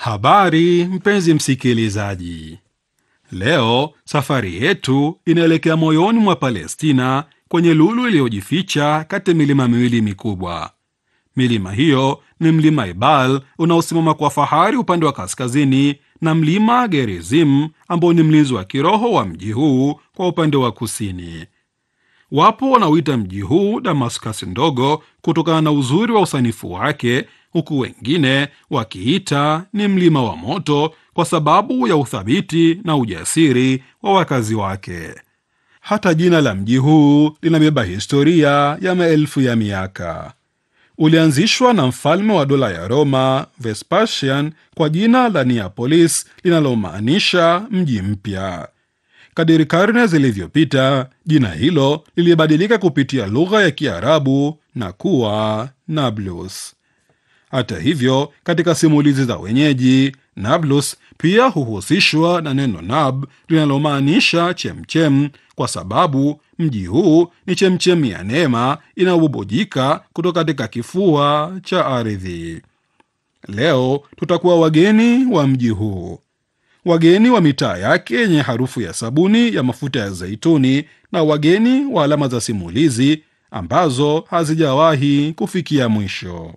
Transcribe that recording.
Habari mpenzi msikilizaji, leo safari yetu inaelekea moyoni mwa Palestina, kwenye lulu iliyojificha kati ya milima miwili mikubwa. Milima hiyo ni mlima Ebal unaosimama kwa fahari upande wa kaskazini na mlima Gerizim ambao ni mlinzi wa kiroho wa mji huu kwa upande wa kusini. Wapo wanaoita mji huu Damascus ndogo kutokana na uzuri wa usanifu wake, huku wengine wakiita ni mlima wa moto kwa sababu ya uthabiti na ujasiri wa wakazi wake. Hata jina la mji huu linabeba historia ya maelfu ya miaka. Ulianzishwa na mfalme wa dola ya Roma Vespasian kwa jina la Neapolis linalomaanisha mji mpya. Kadiri karne zilivyopita, jina hilo lilibadilika kupitia lugha ya Kiarabu na kuwa Nablus. Hata hivyo, katika simulizi za wenyeji, Nablus pia huhusishwa na neno nab linalomaanisha chemchem, kwa sababu mji huu ni chemchemi ya neema inayobubujika kutoka katika kifua cha ardhi. Leo tutakuwa wageni wa mji huu, wageni wa mitaa yake yenye harufu ya sabuni ya mafuta ya zaituni, na wageni wa alama za simulizi ambazo hazijawahi kufikia mwisho.